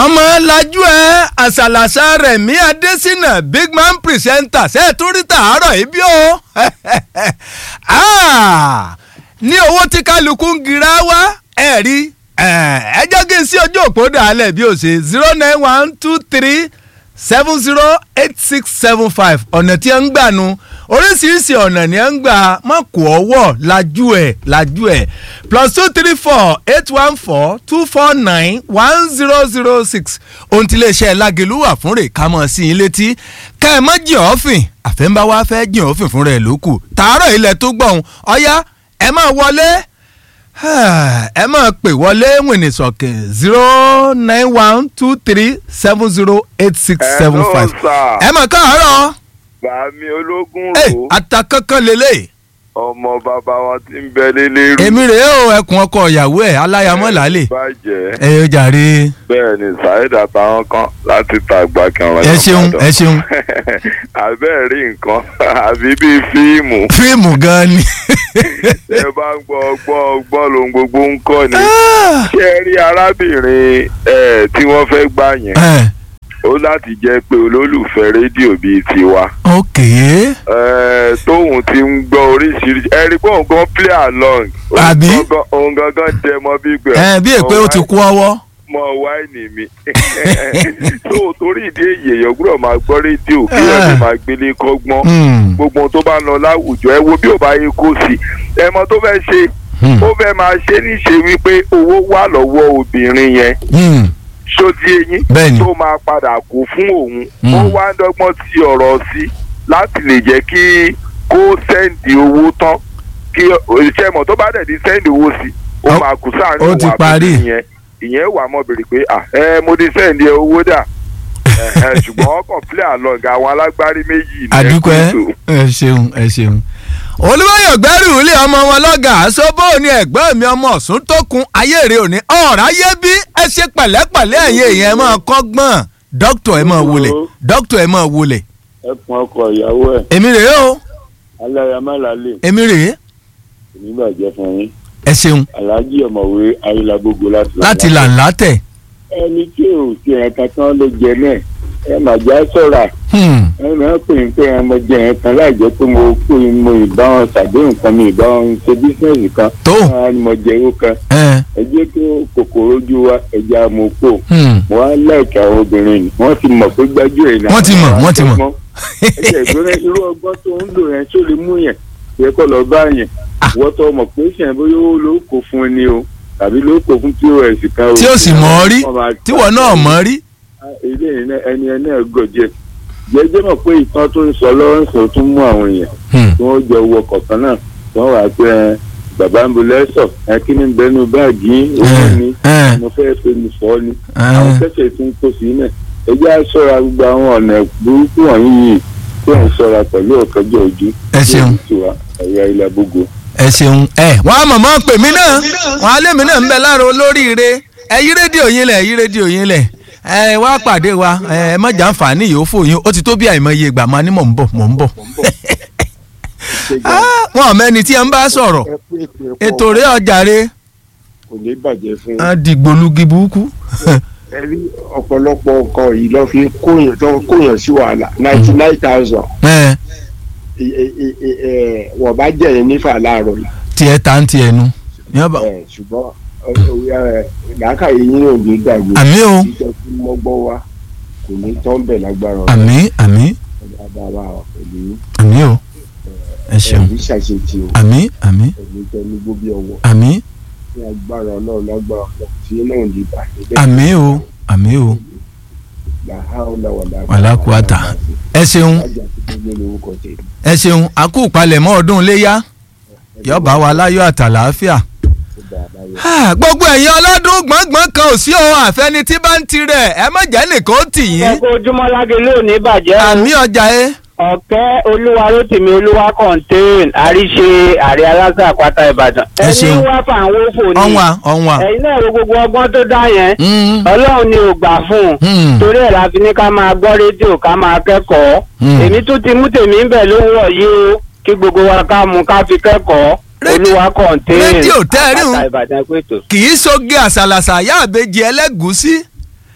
ọmọ lajú ẹ àṣàlàṣà rẹ̀mí adésínà big man presenter ṣe é tún rí tàárọ̀ ibi o ní owó tí kálukú ń gira wá ẹ rí ẹ jẹ́ kí n sí ojú òpó dàálẹ̀ bí o ṣe zero nine one two three seven zero eight six seven five ọ̀nà tí ẹ ń gbà nu oríṣiríṣi ọ̀nà ni ẹ ń gbà má kó ọwọ́ lajú ẹ̀ lajú ẹ̀ plus two three four eight one four two four nine one zero zero six ohun tí iléeṣẹ́ lágẹ̀lú wà fún rè ká mọ̀ sí i létí ká ẹ mọ́ jìn ọ́fìn àfẹ́ńbá wa fẹ́ jìn ọ́fìn fún rẹ̀ lókù tààrọ̀ ilẹ̀ tó gbọ̀hún ọ̀yá ẹ máa wọlé ẹ máa pè wọlé wìnìsọ̀kẹ̀ zero nine one two three seven zero eight six seven five ẹ máa káàárọ̀ bàmí ológun ẹ rò àtàkànkàn lélẹ̀ ọmọ bàbá wọn ti ń bẹ lélẹ́rú. èmi rèé o ẹkùn ọkọ ìyàwó ẹ aláyàmọ́ làálẹ̀ bàjẹ́ ẹ yóò jàre bẹ́ẹ̀ ni saheed àtàwọn kan láti tàgbà kẹrin. ẹ ṣeun ẹ ṣeun àbẹ́ẹ̀ rí nǹkan àbí bíi fíìmù fíìmù gan ni. ẹ bá ń gbọ́ gbọ́ gbọ́ lóhun gbogbo ń kọ́ ni. ṣé ẹ rí arábìnrin ẹ tí wọ́n fẹ́ gbà yẹn ẹ ó láti jẹ́ pé olólùfẹ́ rédíò bíi tiwa. ok Ẹ, tóun ti ń gbọ́ oríṣiríṣi ẹ rí pé òun gan play along Òun Àbí? gangan- òun gangan jẹ mọ bí gbẹ. ẹ bí èpè ó ti kú ọwọ́ mọ wáìnì mi tó torí ìdí èyí èèyàn gbọ́dọ̀ máa gbọ́ rédíò kí ẹ lè máa gbélé kọ́gbọ́n Hmm, gbogbo ohun tó bá ń lọ láwùjọ ẹ wo bí ò bá yẹ kó sí ẹ mọ tó fẹ́ ṣe hmm, ó fẹ́ máa ṣe níṣe wípé owó wà lọ́wọ́ obìnrin yẹn hmm, ṣó ti eyín Bẹ́ẹ̀ni. tó máa padà kó fún òun Mm. ó wá ń dọ́gbọ́n ti ọ̀rọ̀ sí láti lè jẹ́ kí kó sẹ́ǹdì owó tán kí iṣẹ́ mọ̀ tó bá dẹ̀ di sẹ́ǹdì owó sí ó Ó- máa kú sáà ní ó ti òun parí. àbẹ̀tẹ̀ yẹn ìyẹn wà mọ́ bèrè pé à ẹ mo ti sẹ́ǹdì owó dà ẹ, ẹ, ṣùgbọ́n ọkàn play along àwọn alágbárí méjì ní àdúpẹ́ ẹ̀kú ètò. ẹ ṣeun ẹ ṣeun. olùwàyọ̀ gbẹ́rù ilé ọmọ wọn lọ́gà àṣọ́bọ̀ ni ẹ̀gbọ́n mi ọmọ ọ̀sùn tó kun ayéèrè òní ọ̀rá yé bí ẹ ṣe pẹ̀lẹ́pẹ̀lẹ́ ẹ̀yìn èèyàn ẹ máa kọ́gbọ́n dókítà ẹ máa wọlé dókítà ẹ máa wọlé. ẹkùn ọkọ ìyàwó ẹ èmi rèé o aláyàmálàlẹ èmi rèé oníbàjẹ́ fún yín ẹ ṣeun aláàjì ọ̀mọ̀wé ayélujágbogbo láti láti làǹlà tẹ̀. ẹni tí ò sí ẹ̀ka tán ló jẹ náà ẹ mà já sọ̀rà Hmm, ẹ máa pè ń pé ọmọ jẹ yẹn kan láì jẹ́ pé mo kú mo ìbá wọn ṣàdéhùn kan mi ìbá wọn ṣe bísíǹsì kan tó wọn á ní mo jẹ owó kan ẹ ẹ jẹ́ kí kòkòrò ojú wa ẹja mo kó hmm, mo wá láìka àwọn obìnrin ni wọ́n ti mọ̀ pé gbájú ẹ̀ náà Wọ́n ti mọ̀, wọ́n ti mọ̀. ẹ̀jẹ̀ ìgbóná irú ọgbọ́n tó ń lò yẹn tó lè mú yẹn yẹ kó lọ bá yẹn wọ́n tó mọ̀ pé sẹ́yìn bóyá ó ló kó fún ni o tàbí ló kó fún pos kan o. tí ó sì mọ̀ ọ́ rí Wọ́n máa tíwọ́ náà mọ̀ ọ́ rí. ilé yẹn náà- ẹni ẹ náà gọ̀jẹ̀ jẹ́jẹ́ mọ̀ pé ìtàn tó ń sọ lọ́wọ́ ń sọ tún mú àwọn èèyàn Hmm, tí wọ́n jọ wọ kọ̀ọ̀kan náà wọ́n wà pé ẹ, bàbá ń bolẹ́ sọ̀ ẹ kí ni bẹnu báàgì yín? owó ẹ, ni ẹ, mo fẹ́ pe mi fọ́ ni ẹ. àwọn kẹsẹ̀ tún kó sí náà ẹ jẹ́ á ṣọ́ra gbogbo àwọn ọ̀nà burúkú wọ̀nyí yìí kí wọ́n ṣọ́ra pẹ̀lú ọ̀kẹ́jọ́ ojú Ẹ ṣeun. tiwa ẹ̀yà ilẹ̀ gbogbo. ẹ ṣeun ẹ wọn á mọ̀mọ́ pè mí náà wọn á lé mi náà ń bẹ lára olóríire ẹ yí rédíò yín lẹ̀ yí rédíò yín lẹ̀ ẹ wá pàdé wa ẹ má jà ń fà ní ìyófò yín ó ti tó bí àìmọye ìgbà máa ní mò ń bọ̀ mò ń bọ̀ Ah, wọn ò mẹ́ni tí ẹ ń bá sọ̀rọ̀ ẹ kú ètò ẹ̀kọ́ ètò rẹ̀ ọ̀jàre kò ní bàjẹ́ fún á dìgbòlugi burúkú ẹ rí ọ̀pọ̀lọpọ̀ nǹkan yìí lọ́ fi kóyàn tó ń kóyàn sí wàhálà ninety nine thousand ẹ wọ́n bá jẹ́ yẹn nífà láàárọ̀ yìí tiẹ̀ ta ń tiẹ̀ nu Yán bá- ẹ, ṣùgbọ́n ẹ, làákàyè yín ò ní gbàgbé àmì o ìjọ tí mọ́gbọ́n wa kò ní tán bẹ̀ lágbára ọ̀rọ̀ àmì àmì bàbá wa pẹ̀lú àmì o ẹ ṣeun ẹ̀rí ṣàṣetì o àmì àmì ẹ̀rí tẹnu gbóbi ọwọ́ àmì ní agbára ọlọ́run lágbára ọ̀pọ̀ tí náà ò ní bàjẹ́ bẹ́ẹ̀ àmì o àmì o làhàólà wàlà wàlákùátà ẹ ṣeun ajá tó gbé lórúkọ tèmi. ẹ ṣeun àkú palẹ̀mọ́ ọdún iléyá yọba wa láyọ̀ àtàlàáfíà. Ah, gbogbo ẹ̀yin ọlọ́dún gbọ̀ngbọ̀n kan ò sí ohun àfẹni tí bá ń tirẹ̀ ẹ má jẹ́ nìkan ó tì yín. ẹkọ ojúmọ́ lágé lónìí bàjẹ́ o. àmì ọjà ẹ ọ̀kẹ́ olúwa rótìmí olúwa contain àríṣe àrí aláṣà àpáta ìbàdàn. Ẹ ṣeun. ẹni wá fún àwọn òfò ni ọ̀nwà ọ̀nwà. ẹ̀yin náà wo gbogbo ọgbọ́n tó dá yẹn Mm, ọlọ́run ni ò gbà fún un mm, torí ẹ̀ la fi ní ká máa gbọ́ rédíò ká máa kẹ́kọ̀ọ́ Mm. èmi tún ti mú tèmi ń bẹ̀ lówó yìí o kí gbogbo wa ká mú ká fi kẹ́kọ̀ọ́ Rédíò- olúwa contain rédíò tẹ́ ẹ rí un. àpáta ìbàdàn pẹ̀tọ̀. kì í soge àṣàlàṣà yá àbejì ẹlẹ́gùúsí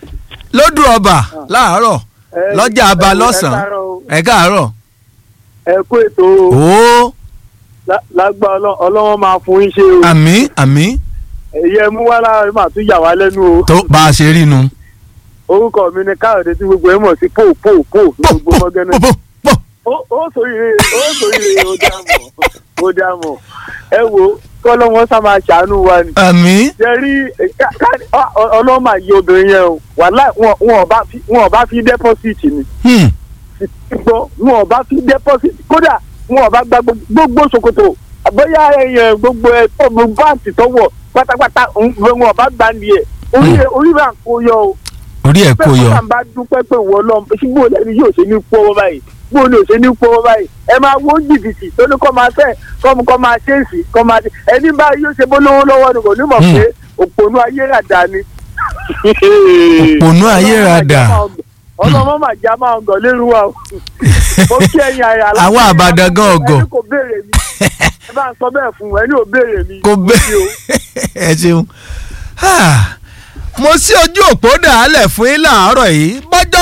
lódù ọba láàárọ̀ Ẹ- lọ́jà aba ẹ- ẹ lọ́sàn-án káàárọ̀ o. ẹ káàárọ̀ ẹ kú ètò o. ó Lá- lágbá Ọlọ́- ọlọ́wọ́n máa fún yín ṣe o. àmì àmì èyí ẹ mú wá láàrin máa tún yà wá lẹ́nu o. tó bá a ṣe rí nu. orúkọ mi ni káyọ̀dé tí gbogbo ẹ mọ̀ sí pò pò pò ní pò gbogbo pò mọ́gánná. pò pò pò. ó ó sòrìrè ó sòrìrè ó dá mọ̀ ó dá mọ̀ ẹ wo kọ́lọ́wọ́n sá máa ṣàánú wa ni. àmì jẹ rí ọlọ́mà yí obìnrin yẹn o wàhálà wọn ò bá fi wọn ò bá fi dẹ́pọ́sìtì ni hmm, gbọ́ wọn ò bá fi dẹ́pọ́sìtì kódà wọn ò bá gba gbogbo- gbogbo ṣòkòtò àbóyá ẹyẹ gbogbo ẹ tó gbogbo báǹtì tọwọ pátápátá ń- wọn ò bá gbà ní ẹ orí ẹ orí bá ń kó yọ o orí ẹ̀ kò yọ. bẹ́ẹ̀ kọ́ńtà bá dúpẹ́ pé wọ́n lọ sí bó lẹ́ni yóò ṣe ní pọ́wọ́ báyìí bó ni ò ṣe ní pọ́wọ́ báyìí ẹ máa wó jìbìtì tó ní kọ́ máa fẹ́ kọ́ kọ́ máa ṣe é sí kọ́ máa ṣe ẹni bá yóò ṣe bó lówó lọ́wọ́ ni kò ní mọ̀ Hmm. pé òpònú ayé rà dá ni. Òpònú ayé rà dà. ọlọ́mọ máa já máa ń gàn lérú wa o. mo kí ẹ̀yin àyà aláṣẹ Àwọn àbàdàn gan ọ̀gọ̀. ẹni kò béèrè mi ẹ bá ń sọ bẹ́ẹ̀ fún ẹni ò béèrè mi. kò Mo kí o. bẹ́ẹ̀ ẹ ṣeun. Ah, mo sí ojú òpó dàálẹ̀ fún yín láàárọ̀ yìí bọ́jọ́